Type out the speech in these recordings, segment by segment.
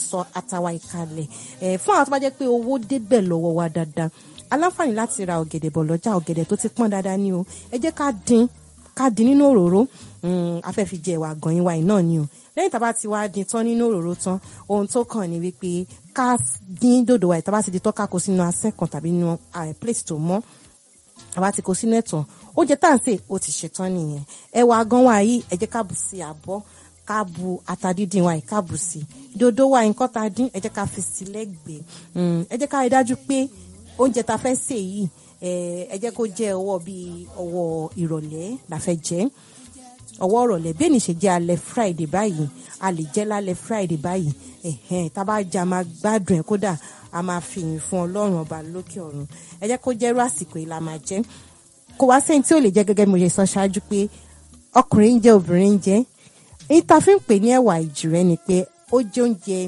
sọ atawa ìkalẹ̀ ẹ̀ fún àwọn tó bá jẹ́ pé owó débẹ̀ lọ́wọ́ wa dáadáa aláǹfààní láti ra ọ̀gẹ̀dẹ̀ bọ̀ lọ́jà ọ̀gẹ̀dẹ̀ tó ti pọ́n dáadáa ni o ẹ jẹ́ ká dín ká dín nínú òróró afẹ́fi jẹ ìwà gan-an wa náà ni o lẹ́yìn tá a bá ti wá dín tán nínú òróró tán ohun tó kàn ní wípé ká dín dòdò wa ìta bá ti di tán ká kó sínú asẹ́ kan tàbí nínú plate tó mọ́ àbá ti kó sínú ẹ̀tàn oúnjẹ tá à ń sè ó ti ṣetán nìyẹn ẹ̀wà gan wa yìí ẹ jẹ́ ká bù sí àbọ̀ ká bu ata dídín wa yìí ká bù sí dòdò wa nǹkan tá a dín ẹ jẹ́ ká fi sí lẹ́gbẹ̀ẹ́ ẹ jẹ́ ká rí dájú pé oúnjẹ tá a fẹ́ sè yìí ẹ jẹ́ kó jẹ́ ọwọ́ bíi ọwọ́ ìrọ̀lẹ́ la fẹ́ jẹ ọwọ́ ìrọ̀lẹ́ bẹ́ẹ̀ ni ṣe jẹ́ alẹ́ friday báyìí a lè jẹ́ lálẹ́ friday báyìí ẹ̀hẹ́n tá a bá jẹ́ a máa gbádùn ẹ̀ kódà a máa fi yìn fún ọlọ́run ọba lókè ọ̀run ẹ jẹ́ kó jẹ́rú àsìkò yìí la máa jẹ́ kó wá sẹ́yìn tí ò lè jẹ́ gẹ́gẹ́ bí mo ṣe sọ ṣáájú pé ọkùnrin ń jẹ obìnrin ń jẹ èyí tá a fi ń pè ní ẹ̀wà ìjìrẹ́ ni pé ó jẹ́ oúnjẹ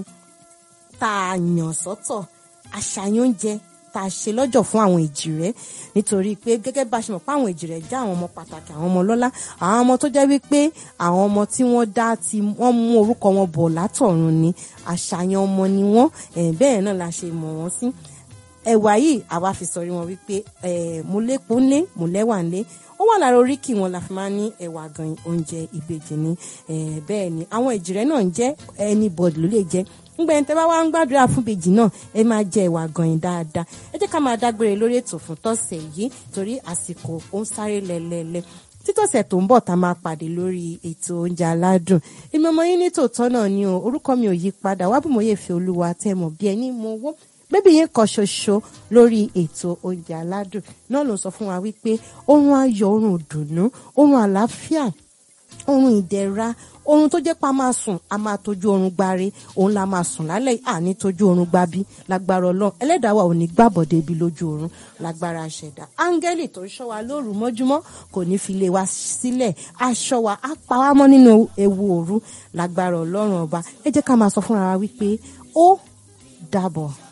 tá a yàn sọ́tọ̀ àṣàyàn oúnjẹ tá a ṣe lọ́jọ́ fún àwọn èjìrẹ́ nítorí pé gẹ́gẹ́ bá a ṣe mọ̀ pé àwọn èjìrẹ́ jẹ́ àwọn ọmọ pàtàkì àwọn ọmọ lọ́lá àwọn ọmọ tó jẹ́ wípé àwọn ọmọ tí wọ́n dá tí wọ́n mú orúkọ wọn bọ̀ látọ̀run ni àṣàyàn ọmọ ni wọ́n bẹ́ẹ̀ náà la ṣe mọ̀ wọ́n sí ẹ̀wà yìí àwa fi sọrí wọn wípé mo lépo ńlé mo lẹ́wà ńlé ó wà lára oríkì wọn la fi máa ní ẹ̀wà gan oúnjẹ ìbejì ni bẹ́ẹ̀ ni àwọn èjìrẹ́ náà ń jẹ́ anybody ló lè jẹ́ ngbẹ tẹ bá wá ń gbàdúrà fún bèjì náà ẹ máa jẹ ìwà gànyìn dáadáa ẹ jẹ́ ká máa dágbére lórí ètò fún tọ̀sẹ̀ yìí torí àsìkò ó ń sáré lẹlẹlẹ títọ̀sẹ̀ tó ń bọ̀ tá máa pàdé lórí ètò oúnjẹ aládùn èmi ọmọ yín ní tòótọ́ náà ni o orúkọ mi ò yí padà wá bí mo yẹ fi olúwa tẹ mọ̀ bí ẹni mo wó bébí yín kan ṣoṣo lórí ètò oúnjẹ aládùn náà ló sọ fún wa wípé oorun ayọ̀ oorun ìdùnnú oorun àlàáfíà oorun ìdẹ̀ra oorun tó jẹ́ pa máa sùn a máa tójú oorun gbáre òun la máa sùn lálẹ́ àní tójú oorun gbábí lágbára ọlọ́run ẹlẹ́dàá wa ò ní gbàbọ̀dé ibi lójú oorun lágbára ṣẹ̀dá áńgẹ́lì tó ń ṣọ́ wa lóru mọ́júmọ́ kò ní fi lé wa sílẹ̀ aṣọ wa á pa wá mọ́ nínú ewu òru lágbára ọlọ́run ọba ẹ jẹ́ ká máa sọ fúnra wa wípé ó dàbọ̀.